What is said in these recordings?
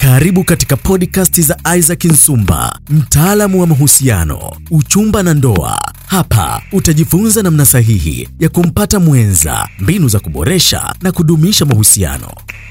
Karibu katika podcast za Isaac Nsumba, mtaalamu wa mahusiano, uchumba na ndoa. Hapa utajifunza namna sahihi ya kumpata mwenza, mbinu za kuboresha na kudumisha mahusiano.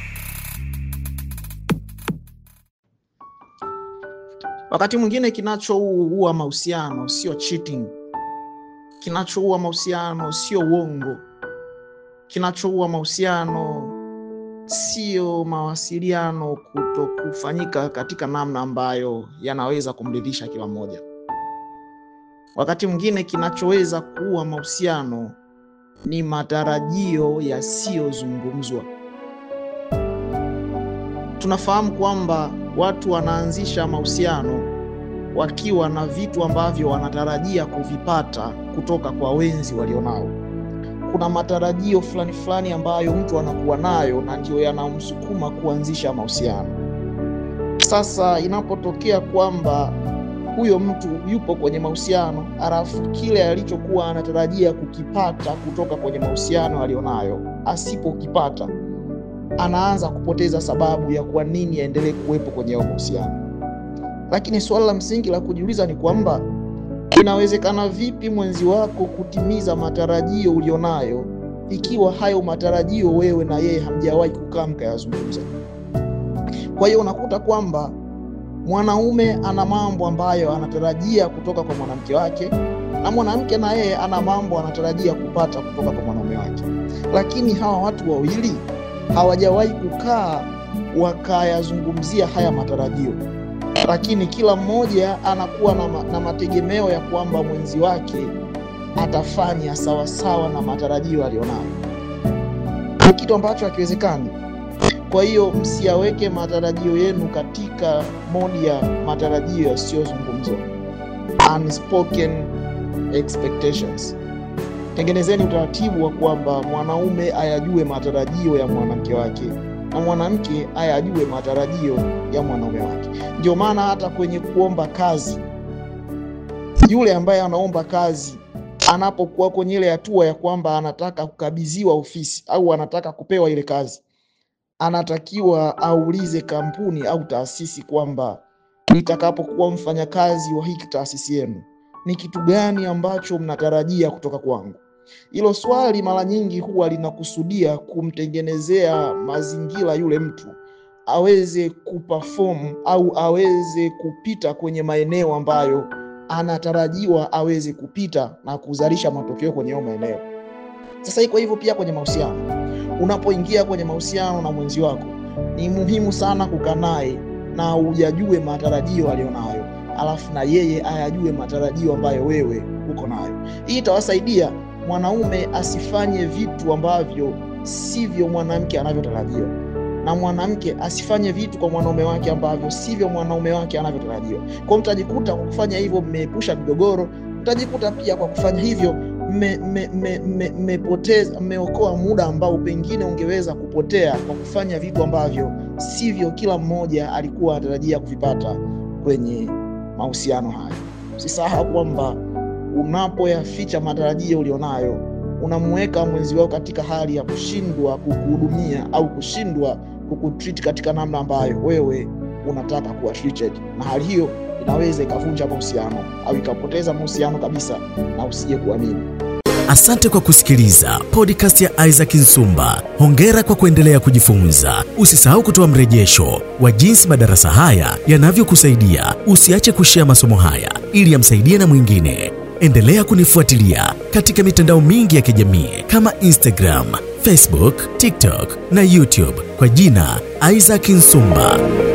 Wakati mwingine kinachoua mahusiano sio cheating, kinachoua mahusiano sio uongo, kinachoua mahusiano sio mawasiliano kuto kufanyika katika namna ambayo yanaweza kumridhisha kila mmoja. Wakati mwingine kinachoweza kuua mahusiano ni matarajio yasiyozungumzwa. Tunafahamu kwamba watu wanaanzisha mahusiano wakiwa na vitu ambavyo wanatarajia kuvipata kutoka kwa wenzi walionao. Kuna matarajio fulani fulani ambayo mtu anakuwa nayo na ndio yanamsukuma kuanzisha mahusiano. Sasa inapotokea kwamba huyo mtu yupo kwenye mahusiano alafu kile alichokuwa anatarajia kukipata kutoka kwenye mahusiano alionayo asipokipata, anaanza kupoteza sababu ya kwa nini aendelee kuwepo kwenye hayo mahusiano. Lakini suala la msingi la kujiuliza ni kwamba inawezekana vipi mwenzi wako kutimiza matarajio ulionayo ikiwa hayo matarajio wewe na yeye hamjawahi kukaa mkayazungumza? Kwa hiyo unakuta kwamba mwanaume ana mambo ambayo anatarajia kutoka kwa mwanamke wake na mwanamke na yeye ana mambo anatarajia kupata kutoka kwa mwanaume wake, lakini hawa watu wawili hawajawahi kukaa wakayazungumzia haya matarajio lakini kila mmoja anakuwa na, ma, na mategemeo ya kwamba mwenzi wake atafanya sawasawa na matarajio aliyonayo. Ni kitu ambacho hakiwezekani. Kwa hiyo msiyaweke matarajio yenu katika modi ya matarajio yasiyozungumzwa, unspoken expectations. Tengenezeni utaratibu wa kwamba mwanaume ayajue matarajio ya mwanamke wake na mwanamke ayajue matarajio ya mwanaume wake. Ndio maana hata kwenye kuomba kazi, yule ambaye anaomba kazi anapokuwa kwenye ile hatua ya kwamba anataka kukabidhiwa ofisi au anataka kupewa ile kazi, anatakiwa aulize kampuni au taasisi kwamba nitakapokuwa mfanyakazi wa hiki taasisi yenu, ni kitu gani ambacho mnatarajia kutoka kwangu? Hilo swali mara nyingi huwa linakusudia kumtengenezea mazingira yule mtu aweze kuperform au aweze kupita kwenye maeneo ambayo anatarajiwa aweze kupita na kuzalisha matokeo kwenye hayo maeneo. Sasa iko hivyo pia kwenye mahusiano. Unapoingia kwenye mahusiano na mwenzi wako, ni muhimu sana kukaa naye na ujajue matarajio aliyonayo, alafu na yeye ayajue matarajio ambayo wewe uko nayo. Hii itawasaidia mwanaume asifanye vitu ambavyo sivyo mwanamke anavyotarajiwa, na mwanamke asifanye vitu kwa mwanaume wake ambavyo sivyo mwanaume wake anavyotarajiwa. Kwa mtajikuta kwa kufanya hivyo mmeepusha migogoro, mtajikuta pia kwa kufanya hivyo mmepoteza, mmeokoa muda ambao pengine ungeweza kupotea kwa kufanya vitu ambavyo sivyo kila mmoja alikuwa anatarajia kuvipata kwenye mahusiano haya. Usisahau kwamba unapoyaficha matarajio ulionayo unamuweka mwenzi wako katika hali ya kushindwa kukuhudumia au kushindwa kukutreat katika namna ambayo wewe unataka kuwa treated, na hali hiyo inaweza ikavunja mahusiano au ikapoteza mahusiano kabisa na usije kuamini. Asante kwa kusikiliza podcast ya Isaac Nsumba. Hongera kwa kuendelea kujifunza. Usisahau kutoa mrejesho wa jinsi madarasa haya yanavyokusaidia. Usiache kushea masomo haya ili yamsaidie na mwingine. Endelea kunifuatilia katika mitandao mingi ya kijamii kama Instagram, Facebook, TikTok na YouTube kwa jina Isaac Nsumba.